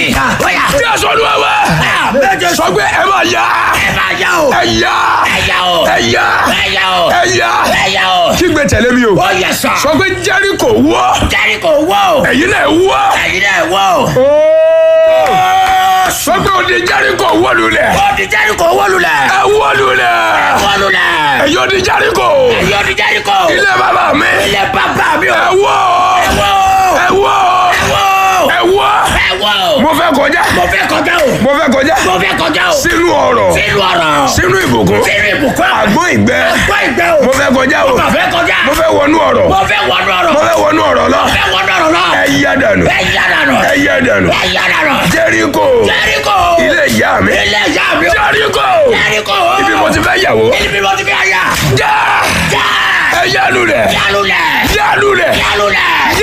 mi. Bóyá. jésù olúwa wa Àmín Jésù. sọ pé ẹ máa yá Ẹ máa yá o. ẹ yá Ẹ yá o. ẹ yá Ẹ yá o. ẹ yá Ẹ yá o. kígbe tẹ̀lé mi o Ó yẹ sọ. sọ pé jẹ́ríkò wọ́ Jẹ́ríkò wọ́ o. ẹ̀yin náà wọ́ Ẹ̀yin náà wọ́ o. sọ pé òde jẹ́ríkò wọ́ lulẹ̀ Ó di Jẹ́ríkò wó lulẹ̀. ẹ wọ́ lulẹ̀ Wó lulẹ̀. ẹ̀yin òde jẹ́ríkò Ẹ̀yin ó di Jẹ́ríkò. ilé bàbá mi Ilé bàbá mi o. ẹ wọ́ Ẹ wọ́ o. ẹ wọ́ Ẹ wọ́ o. ẹ wọ́ Ẹ wọ́ o. mo fẹ́ kọjá Mo fẹ́ kọjá o. mo fẹ́ kọjá Mo fẹ́ kọjá o. sínú ọ̀rọ̀ Sínú ọ̀rọ̀. sínú ìbùkún Sínú ìbùkún. àgbọn ìgbẹ́ Gbọ́ ìgbẹ́ o. mo fẹ́ kọjá o Mo fẹ́ kọjá. mo fẹ́ wọnú ọ̀rọ̀ Mo fẹ́ wọnú ọ̀rọ̀. mo fẹ́ wọnú ọ̀rọ̀ lọ Mo fẹ́ wọnú ọ̀rọ̀ náà. ẹ yá dànù Ẹ yá dànù. ẹ yá dànù Ẹ yá dànù. jẹ́ríkò Jẹ́ríkò. ilé ìyá mi Ilé ìyá mi o. jẹ́ríkò Jẹ́ríkò. ibi mo ti fẹ́ yàwó Ibi mo ti fẹ́ yà. já Já. ẹ yá lulẹ̀ Yálulẹ̀. yá lulẹ̀ Yálulẹ̀.